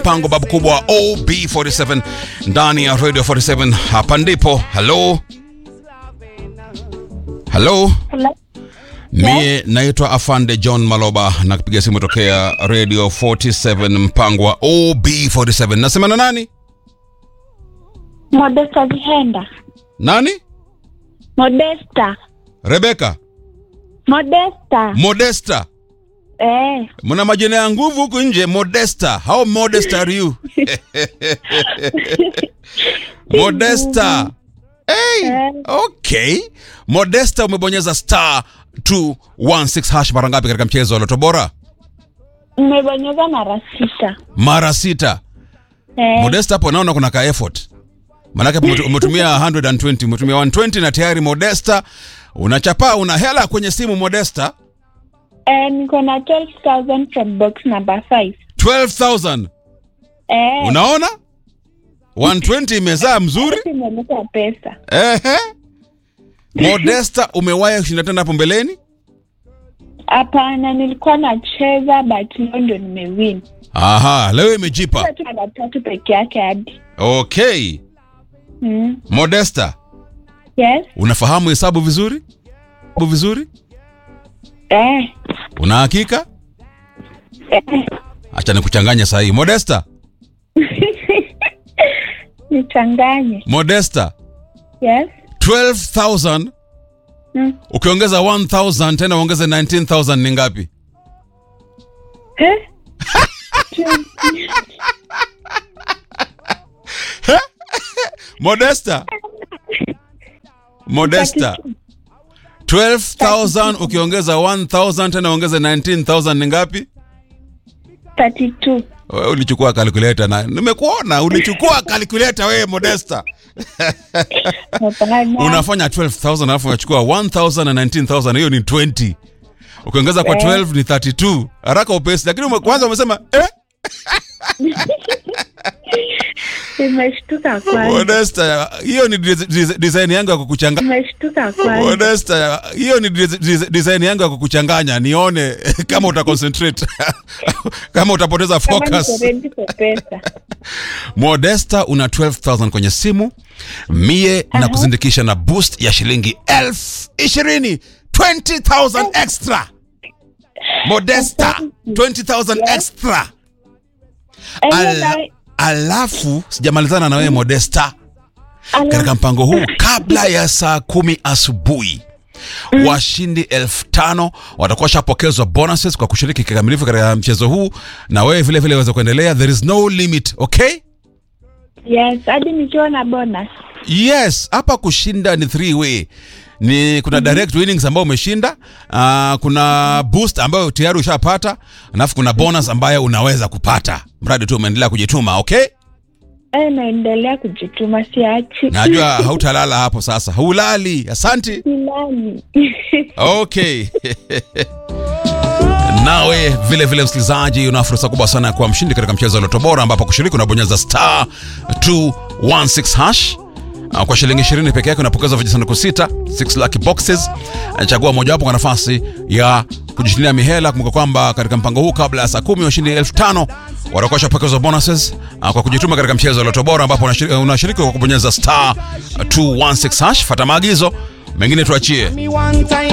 mpango babu kubwa OB47 ndani ya Radio 47. Hapa ndipo. Hello, hello. Hello? Mie naitwa Afande John Maloba na kupiga simu tokea Radio 47 mpango wa OB47. Nasema na nani? Modesta Vihenda. Nani? Modesta. Rebeka Modesta. Modesta. Eh. Mna majina ya nguvu huku nje. Modesta. How modest are you? Modesta. Hey, Eh. okay. Modesta umebonyeza star 216 hash mara ngapi katika mchezo wa Loto Bora? Nimebonyeza mara sita. Mara sita. Eh. Modesta hapo naona kuna ka effort. Manake umetu- umetumia 120, umetumia 120 na tayari Modesta unachapa una hela kwenye simu Modesta. Eh, niko na 12,000 from box number 5. 12,000. Eh. Unaona? 120 imezaa mzuri. Imeleta pesa. Ehe. Modesta umewahi kushinda tena hapo mbeleni? Hapana, nilikuwa nacheza but leo ndio nimewin. Aha, leo imejipa. Sasa tu mara tatu peke yake hadi. Okay. Mm. Modesta, Yes. unafahamu hesabu vizuri? Hesabu vizuri? Eh. Una hakika? Eh. Acha nikuchanganye saa hii. Modesta, Nichanganye. Modesta, Yes. 12,000 Mm. ukiongeza 1,000 tena uongeze 19,000 ni ngapi? Eh? Modesta. Modesta. 12,000 ukiongeza 1,000 tena uongeze 19,000 ni ngapi? 32. Wewe ulichukua calculator na nimekuona ulichukua calculator wewe Modesta. Hapana. Unafanya 12,000 alafu unachukua 1,000 na 19,000 hiyo ni 20. Ukiongeza kwa Eh. 12 ni 32. Haraka upesi lakini ume, kwanza umesema eh Nimeshtuka kwanza. Modesta hiyo ni dis- dis- design yangu ya kukuchanganya. Nimeshtuka kwanza. Modesta hiyo ni dis- dis- design yangu ya kukuchanganya nione kama uta concentrate kama utapoteza Kama niko focus. ready for pesa. Modesta una 12,000 kwenye simu, mie na kuzindikisha na boost ya shilingi elfu ishirini 20,000 extra. Modesta 20,000 extra. Eh, Ala, na- alafu sijamalizana na wewe Modesta, ala- katika mpango huu kabla ya saa kumi asubuhi washindi elfu tano watakuwa washapokezwa bonuses kwa kushiriki kikamilifu katika mchezo huu, na wewe vile vile waweza kuendelea. There is no limit, okay? Yes, hadi nikiwa na bonus. Yes, hapa kushinda ni three way. Ni kuna direct winnings ambayo umeshinda, uh, kuna boost ambayo tayari ushapata, alafu kuna bonus ambayo unaweza kupata mradi tu umeendelea kujituma, okay? Eh, naendelea kujituma siachi. Najua hautalala hapo sasa. Hulali. Asante. Silali. Okay. Nawe vile vile msikilizaji, una fursa kubwa sana ya kuwa mshindi katika mchezo wa Loto Bora, ambapo kushiriki unabonyeza star 216 hash Ah, kwa shilingi 20 peke yake unapokeza vijisanduku sita 6 lucky boxes. Ah, Chagua mojawapo kwa nafasi ya kujishindia mihela. Kumbuka kwamba katika mpango huu kabla ya saa kumi washindi elfu tano watakuwa washapokezwa bonuses ah, kwa kujituma katika mchezo wa Loto Bora, ambapo unashiriki unashiriki kwa kubonyeza star 216 hash. Fata maagizo mengine tuachie. Me one time